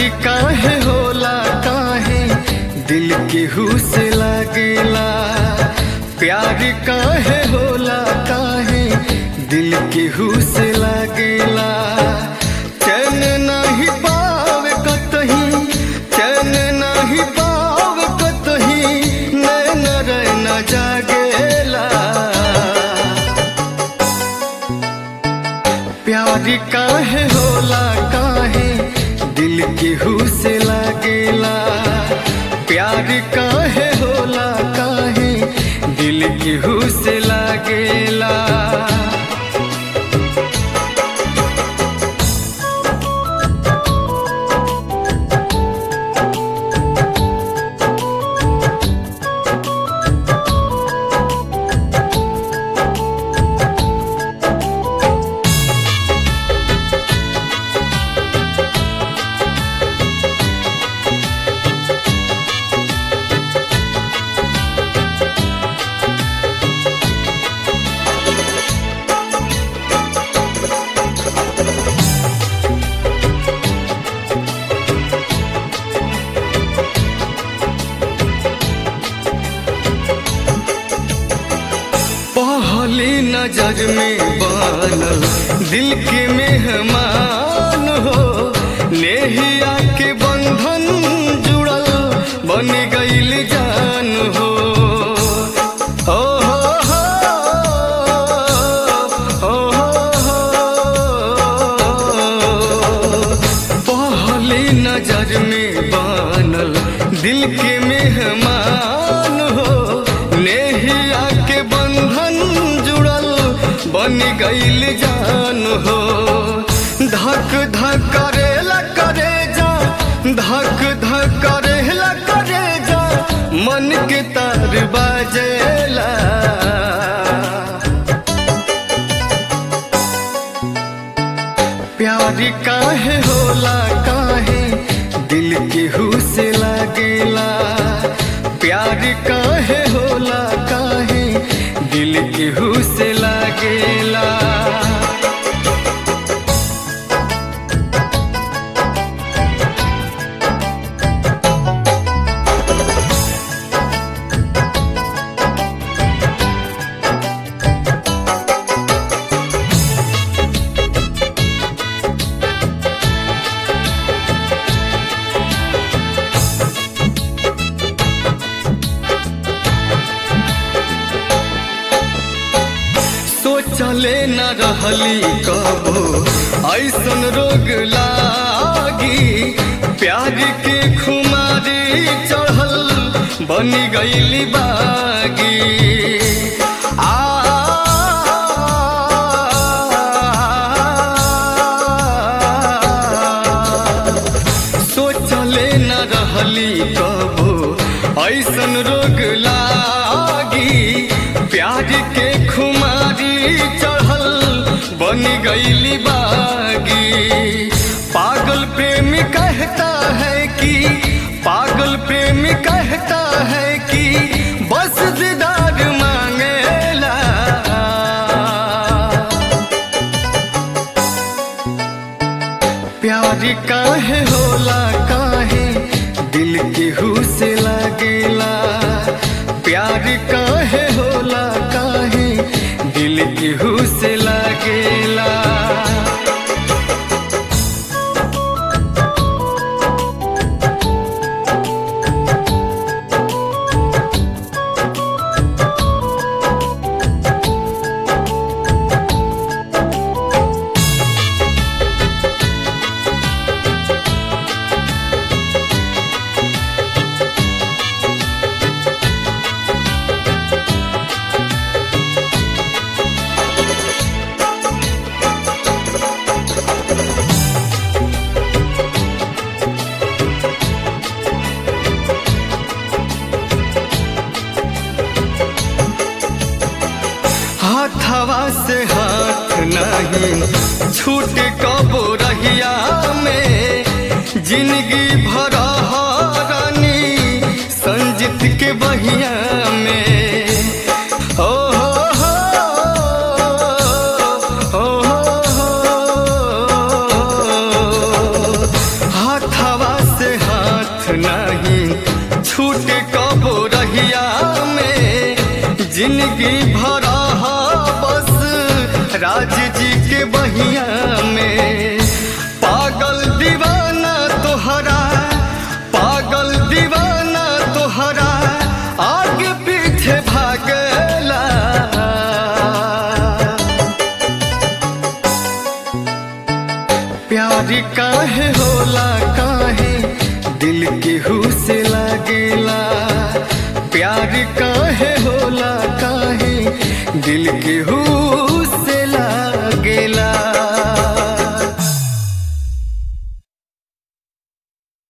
प्यारी काहे होला काहे दिल केहू से लागेला प्यारी काहे होला काहे दिल केहू से लागेला चैन नहीं पावे कतही चैन नहीं पावे कतही नैन रैन जागेला प्यारी काहे होला काहे दिल केहू से लागेला प्यार काहे होला काहे दिल केहू से लागेला पहली नजर में बनल दिल के मेहमान हो नेहिया के बंधन जुड़ल बन गईल जान हो ओ हो हो, ओ हो हो। पहली नजर में बनल दिल के मेहमान हो नेहिया के बंधन जुड़ल बन गईल जान हो धक धक करेला करे जा धक धक करेला करे जा मन के तार बाजेला प्यारी काहे होला काहे दिल केहू से लागेला प्यार काहे होला काहे दिल केहू से लागेला सोचले न रहली कबो ऐसन रोग लागी प्यार के खुमारी चढ़ल बन गईली बागी आ सोचले न रहली कबो ऐसन रोग लागी प्यार के खुमारी चढ़ल बन गईली बागी पागल प्रेमी कहता है कि पागल प्रेमी कहता है कि बस दीदार मांगेला प्यार काहे होला काहे दिल केहू से लागेला प्यार काहे होला काहे दिल केहू से लागेला हाथवा से हाथ नहीं छूट कबो रहिया में जिंदगी भर रानी संजित के बहिया में ओ हो हो, ओ हो हो। हाथवा छूट कबो रहिया में जिंदगी भरा हा बस राज जी के बहिया में पागल दीवाना तोहरा पागल दीवाना तोहरा आगे पीछे भागला प्यार काहे होला काहे दिल केहू से लागेला प्यार काहे होला काहे दिल केहू